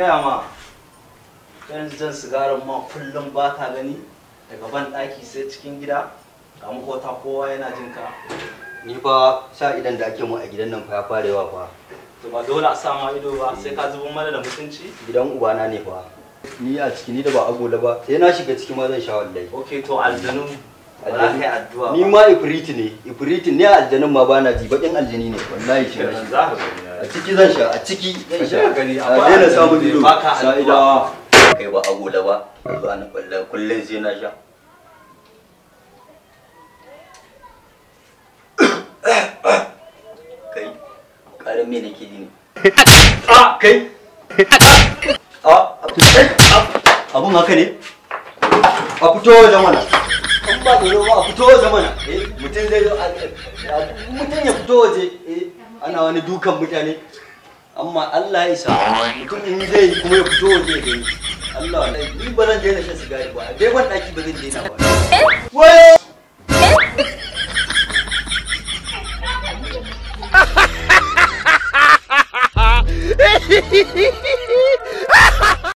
gaya ma kan jan sigarin ma kullum ba ka gani daga ban ɗaki sai cikin gida ga makota kowa yana jin ka ni fa sa idan da ake mu a gidan nan fa ya fara yawa fa to ba dole a sa ma ido ba sai ka zubo mana da mutunci gidan ubana ne fa ni a ciki ni da ba agola ba sai na shiga ciki ma zan sha wallahi ok to aljanu ba za ka yi addu'a ni ma ifriti ne ifriti ne aljanin ma bana ji bakin aljani ne wallahi shi kenan ne za ka gani a ciki zan sha a ciki zan sha Ka gani, a akwai daina aljanu samun da ido baka addu'a. sa'idawa kai ba agola ba zuwa na kullum kullum sai na sha kai karin me nake ji ne a kai a abun haka ne a fito wajen mana an ba tsoro ba a fito wajen mana eh mutum zai zo a- a- mutum ya fito waje eh ana wani dukan mutane amma Allah ya isa mutum in zai yi kuma ya fito waje ya gani Allah wallahi ni ba zan daina shan sigari ba a dai ban daki ba zan daina ba wai Hehehehe